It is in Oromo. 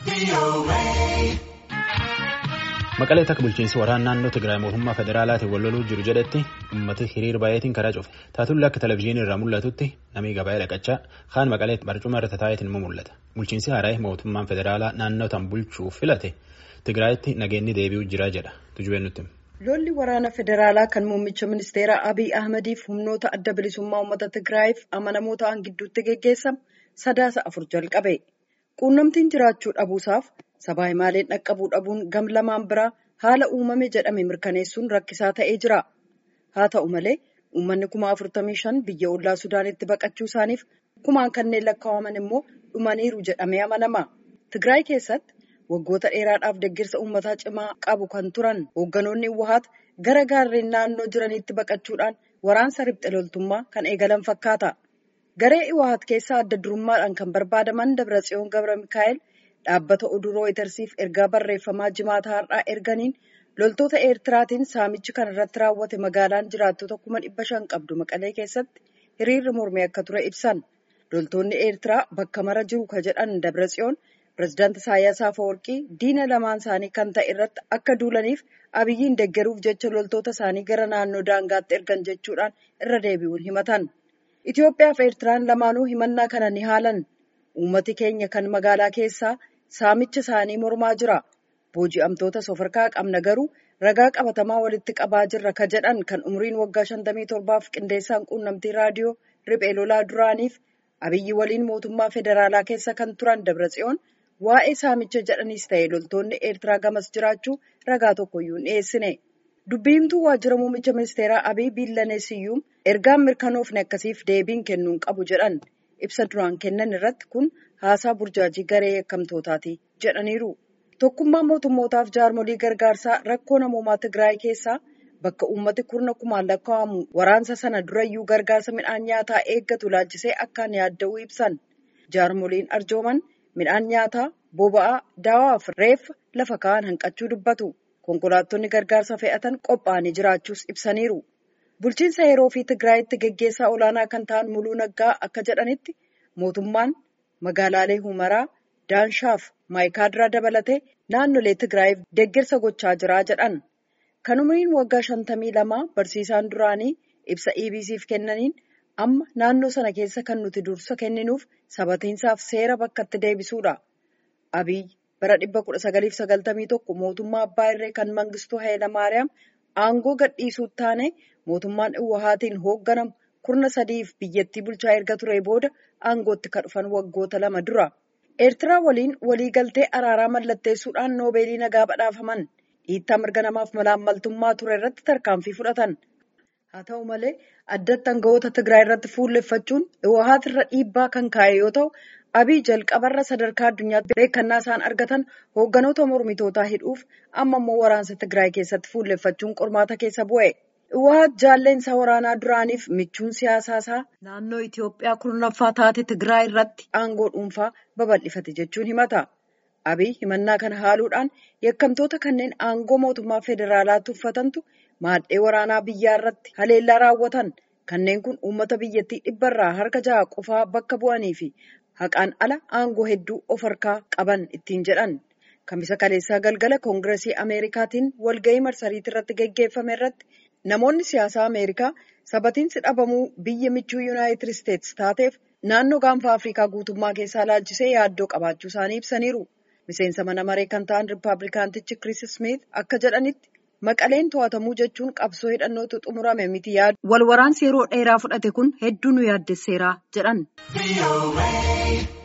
Maqalee takka bulchiinsi waraana naannoo Tigraay mootummaa federaalaatiin wal loluu jiru jedhetti uummati hiriira baay'eetiin karaa cufe. Taatullee akka televizyiinii irraa mul'atutti namni gabaa'ee dhaqachaa kaan maqaleetti barcuma irra taa'eetiin immoo mul'ata. Bulchiinsi haaraa'e mootummaan federaalaa naannoo tan bulchuuf filate Tigraayitti nageenyi deebi'uu jira jedha. Tujubeen nutti. Lolli waraana federaalaa kan muummicha ministeeraa Abiy Ahmadiif humnoota adda bilisummaa uummata Tigraayiif amanamoo ta'an gidduutti geggeessamu sadaasa afur jalqabe. Quunnamtiin jiraachuu dhabuusaaf sabaa himaaleen dhaqqabuu dhabuun gam lamaan biraa haala uumame jedhame mirkaneessuun rakkisaa ta'ee jira. Haa ta'u malee uummanni kuma afurtamii shan biyya ollaa Sudaanitti baqachuu isaaniif kumaan kanneen lakkaa'aman immoo dhumaniiru jedhamee amanama. Tigraay keessatti waggoota dheeraadhaaf deeggarsa uummataa cimaa qabu kan turan hoogganoonni Wahaat gara gaarreen naannoo jiranitti baqachuudhaan waraansa riphxe loltummaa kan eegalan fakkaata. Garee Wahaat keessaa adda durummaadhaan kan barbaadaman Dabratsiyoon Gabra Mikaa'el dhaabbata oduu rooyitersiif ergaa barreeffamaa jimaata har'aa erganiin loltoota eertiraatiin saamichi kan irratti raawwate magaalaan jiraattota kuma dhibba shan qabdu maqalee keessatti hiriirri mormee akka ture ibsan loltoonni eertiraa bakka mara jiru ka jedhan dabratsiyoon pirezidaanti Isaayyaas Afeworqii diina lamaan isaanii kan ta'e irratti akka duulaniif abiyyiin deeggaruuf jecha loltoota isaanii gara naannoo daangaatti ergan jechuudhaan irra deebi'uun himatan. Itoophiyaa fi Eertiraan lamaanuu himannaa kana ni haalan. Uummati keenya kan magaalaa keessaa saamicha isaanii mormaa jira. Booji'amtoota safarkaa qabna garuu ragaa qabatamaa walitti qabaa jirra ka jedhan kan umriin waggaa 57f qindeessaan quunnamtii raadiyoo riphee lolaa duraaniif abiyyi waliin mootummaa federaalaa keessa kan turan Dabratsiyoon waa'ee saamicha jedhaniis ta'e loltoonni Eertiraa gamas jiraachuu ragaa tokkoyyuu hin dhiyeessine. Dubbiimtuu waajjira muummicha ministeeraa Abiy Biillaneesiyyuum ergaan mirkanoofne akkasiif deebiin kennuun qabu jedhan ibsa duraan kennan irratti kun haasaa burjaajii garee yakkamtootaati jedhaniiru. Tokkummaan mootummootaaf jaarmolii gargaarsaa rakkoo namoomaa Tigraay keessaa bakka uummati kurna kumaan lakkaa'amu waraansa sana durayyuu gargaarsa midhaan nyaataa eeggatu laalchisee akkaan yaadda'uu ibsan. Jaarmoliin arjooman midhaan nyaataa, boba'aa, daawaa fi reeffa lafa kaa'an hanqachuu dubbatu. Konkolaattonni gargaarsa fe'atan qophaa'anii jiraachuus ibsaniiru. Bulchiinsa yeroo fi Tigraayitti geggeessaa olaanaa kan ta'an Muluu Naggaa akka jedhanitti mootummaan magaalaalee Humaraa, Daanshaaf Maayikaadiraa dabalatee naannolee Tigraayiif deeggarsa gochaa jira jedhan. Kan umriin waggaa shantamii lamaa barsiisaan duraanii ibsa EBC'f kennaniin amma naannoo sana keessa kan nuti dursa kenninuuf sabatiinsaaf seera bakkatti deebisuudha. Abiy bara 1991 mootummaa abbaa irree kan mangistuu Hayilamaariyaam aangoo gadhiisuu taane mootummaan Iwwahaatiin hoogganamu kurna sadiif biyyattii bulchaa erga ture booda aangootti kan dhufan waggoota lama dura. Eertiraa waliin waliigaltee araaraa mallatteessuudhaan noobeelii nagaa badhaafaman dhiittaa mirga namaaf malaammaltummaa ture irratti tarkaanfii fudhatan. Haa ta'u malee addatti aangawoota Tigraay irratti fuulleffachuun Iwwahaat irra dhiibbaa kan kaa'e yoo ta'u Abiy jalqabarra sadarkaa addunyaatti beekannaa isaan argatan hoogganoota mormitootaa hidhuuf amma immoo waraansa Tigraay keessatti fuulleffachuun qormaata keessa bu'e. Iwwahaat jaalleensaa waraanaa duraaniif michuun siyaasaa isaa naannoo Itoophiyaa kurnaffaa taate Tigraay irratti aangoo dhuunfaa babal'ifate jechuun himata. Abiy himannaa kana haaluudhaan yakkamtoota kanneen aangoo mootummaa federaalaa tuffatantu maadhee waraanaa biyyaa irratti haleellaa raawwatan. Kanneen kun uummata biyyattii dhibbarraa harka jaha qofaa bakka bu'anii fi haqaan ala aangoo hedduu of harkaa qaban ittiin jedhan. Kamisa kaleessaa galgala koongiresii Ameerikaatiin walgahii marsariitii irratti geggeeffame irratti namoonni siyaasaa Ameerikaa sabatiinsi dhabamuu biyya michuu Yuunaayitid Isteetsi taateef naannoo gaanfa Afrikaa guutummaa keessaa laalchisee yaaddoo qabaachuu isaanii ibsaniiru. Miseensa mana maree kan ta'an Rippaabilikaantichi Kiriis Smith akka jedhanitti maqaleen to'atamuu jechuun qabsoo hidhannootu xumurame miti yaadu. Wal waraansi yeroo dheeraa fudhate kun hedduu nu yaaddesseera jedhan.